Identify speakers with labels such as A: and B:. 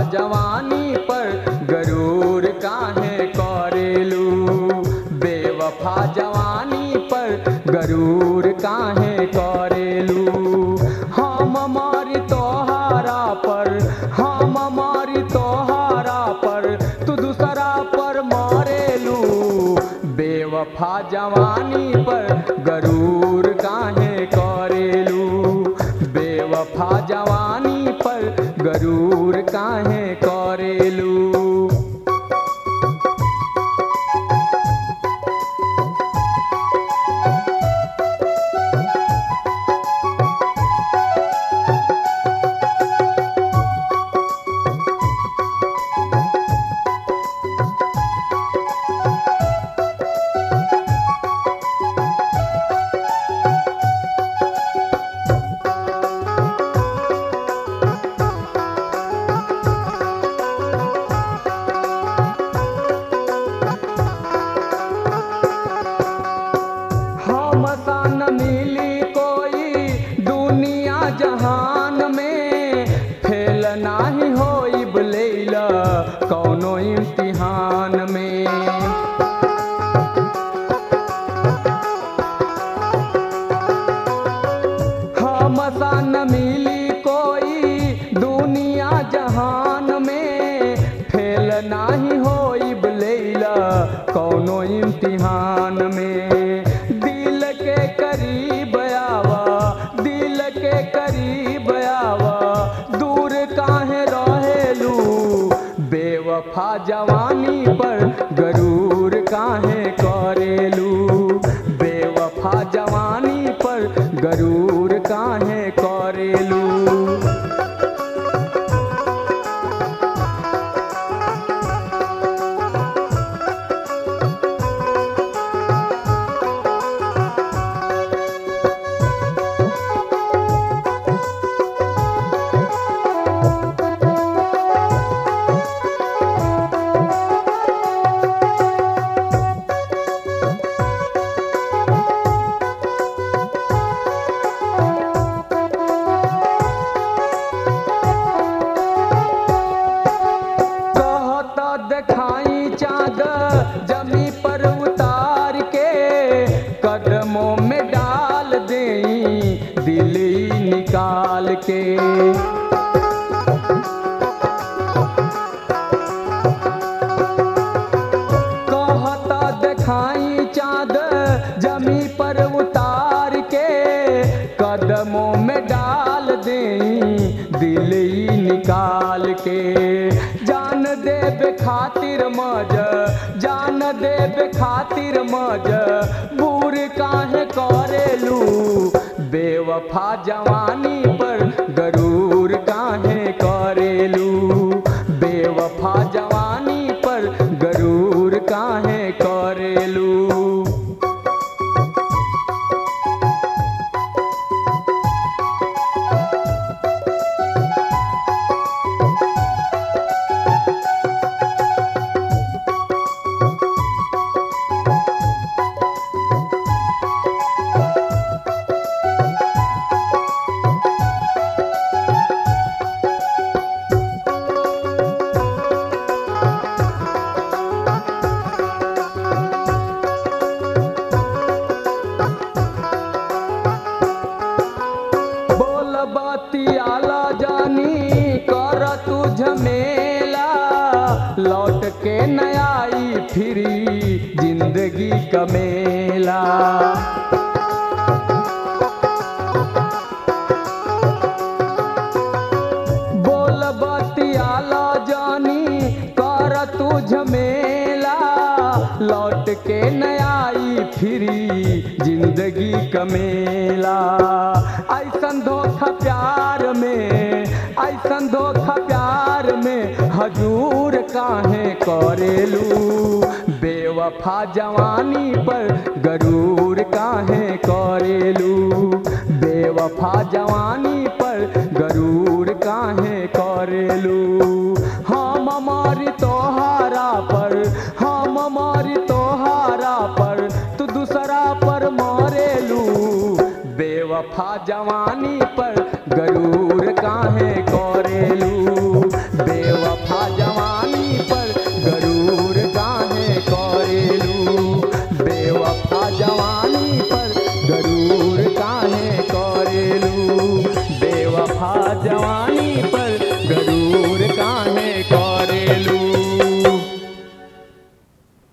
A: जवानी पर गरूर काहे करेलू बेवफा जवानी पर गरूर काहे करेलू हम मारी तोहारा पर हम मारी तोहारा पर तू दूसरा पर मारेलू बेवफा जवानी पर गरूर काहे करेलू बेवफा जवानी पर गरूर काहे करेलू हम सन मिली कोई दुनिया जहान में फेल नाही होई बलैला कौनो इम्तिहान में हम सन मिली कोई दुनिया जहान में फेल नाही होई बलैला कौनो इम्तिहान में दिल के करीब आवा दिल के करीब आवा दूर काहे रहेलू बेवफा जवानी पर गरूर काहे करेलू बेवफा जवानी पर गरूर काहे करेलू कहता देखाई चाँद जमी पर उतार के कदमों में डाल देई दिल ही निकाल के कहता देखाई चाँद जमी पर उतार के कदमों में डाल देई दिल ही निकाल के जान देब खातिर मज जान देब खातिर मज बूर काहे करेलू बेवफा जवानी पर गरूर काहे करेलू बेवफा जवानी पर गरूर काहे करेलू बोल बतियाला जानी कर तू झमेला लौट के न आई फिरी जिंदगी कमेला बोल बतियाला जानी कर तू झमेला लौट के न आई फिरी जिंदगी कमेला ऐसन धोखा प्यार में ऐसन धोखा प्यार में हजूर काहे करेलू बेवफा जवानी पर गरूर काहे करेलू बेवफा जवानी पर गरूर काहे करेलू हम मारी तोहारा पर हम मारी तोहारा पर तू दूसरा पर मारेलू बेवफा जवानी पर